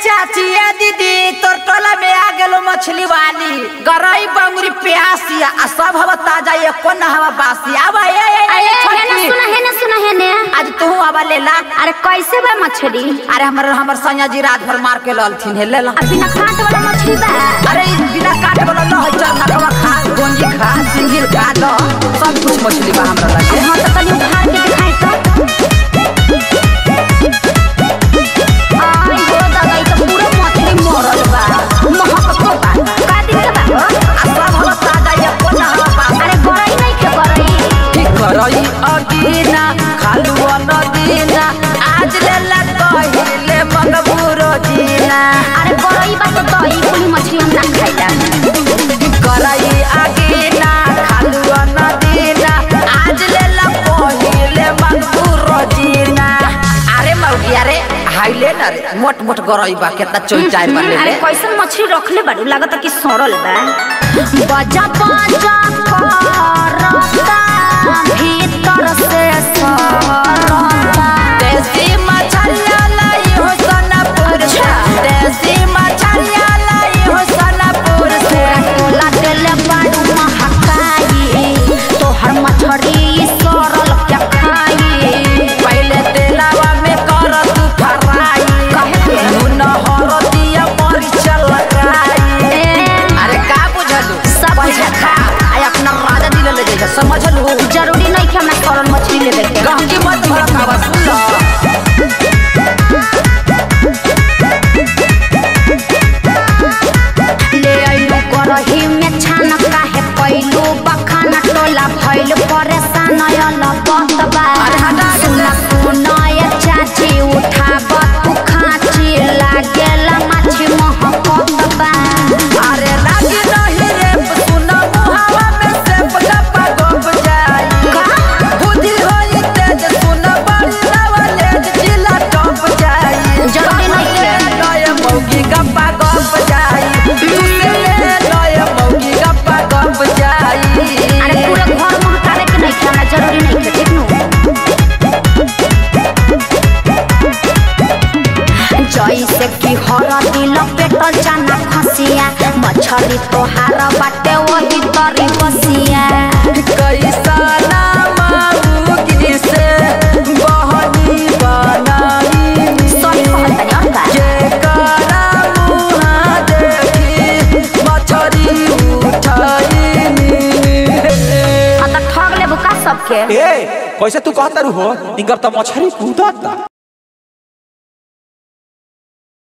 चाची ए दीदी तोर टोला में आ गेलो मछली वाली गरई बंगुरी प्यासिया आ सब हवा ताजा एको न हवा बासी आवा ए ए, ए, अरे ए हेने छोटकी। सुना हेने सुना हेने आज तू आवा ले ला अरे कैसे बा मछली अरे हमर हमर सैया जी रात भर मार के ललथिन हे ले ला अब बिना कांट वाला मछली बा अरे ई बिना काट वाला न है चल नकवा खा गोंजी खा सिंगिल खा दो सब कुछ मछली बा हमरा लगे हाँ तो कल उखाड़ के दिखाई तो आई हो दादा ई तो पूरा मछली मरल बा महकतो बा का दिन के बा हो? आ सब हवा ताजा एको न हवा बासी अरे गरई नहीं के गरई करई अदीना खालू नदीना आज लेला कहिले मगबूरो जीना अरे गरई बा तो दही कुली मछली हम ना खाइला करई अदीना खालू नदीना आज लेला कहिले मगबूरो जीना अरे मौगी अरे हाइले न रे मोट मोट गरई बा केतना चोइचाई बा ले अरे ले कैसन मछली रखले बाड़ू लागत कि सड़ल बा बजा बजा करता भीतर से सरता देसी मछलिया लाई हो सोनापुर से देसी मछलिया लाई हो सोनापुर से तोला देले बाड़ू महकाई तोहर मछरी सरल क्या खाई पहले तेलावा में कर तू फ्राई काहे के? नून हरदिया मरीच लगाई अरे का बुझलू सब पहिले बुझल। खा आ अपना राजा दिल ले जाइए समझलू जरूरी नहीं कि हमरा सरल मछली लेवे के गहकी मत भड़कावा सुन लो ले आइलू करही में छान काहे पैलू बखाना टोला भइल परेशान यल बतबा अरे हटा के सुन सुन ये चाची उठाब तू खाची लागेला माछी महकतबा अरे लागी नहीं रे सुन मुहावा में से गप्पा गप जाई का? बुद्धि होई तेज सुन बड़ी नवले जिला टप जाई जरूरी नहीं है। लय मौगी गप्पा गप जाई तुसे लय मौगी गप्पा गप जाई अरे पूरा घर महकावे के नहीं खाना जरूरी नहीं है ठीक नु जैसे कि हर दिल पेट जाना खसिया मछली तोहार बाटे वही तरी बसिया कैसा मौगी से बहनी बनाई सही कहत और बा जेकरा मुहा देखी मछरी उठाईनी हाँ तो ठग लेबू का सबके ए कैसे तू कहता रू हो इनकर तो मछरी कूदता